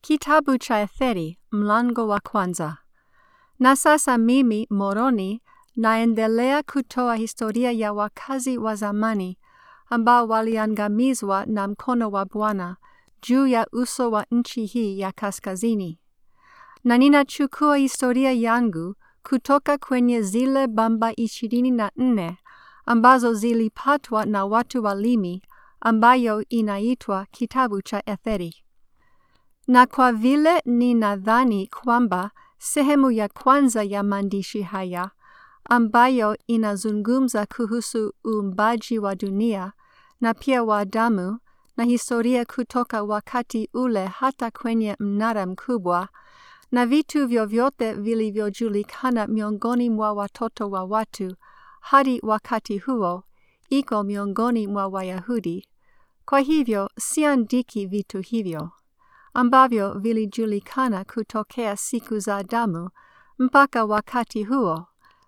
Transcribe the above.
Kitabu cha Etheri, mlango wa kwanza. Na sasa mimi Moroni naendelea kutoa historia ya wakazi wa zamani ambao waliangamizwa na mkono wa Bwana juu ya uso wa nchi hii ya kaskazini. Na ninachukua historia yangu kutoka kwenye zile bamba ishirini na nne ambazo zilipatwa na watu wa Limi ambayo inaitwa kitabu cha Etheri. Na kwa vile ninadhani kwamba sehemu ya kwanza ya maandishi haya ambayo inazungumza kuhusu uumbaji wa dunia na pia wa damu na historia kutoka wakati ule hata kwenye mnara mkubwa na vitu vyovyote vilivyojulikana miongoni mwa watoto wa watu hadi wakati huo iko miongoni mwa Wayahudi. Kwa hivyo siandiki vitu hivyo ambavyo vilijulikana kutokea siku za Adamu mpaka wakati huo,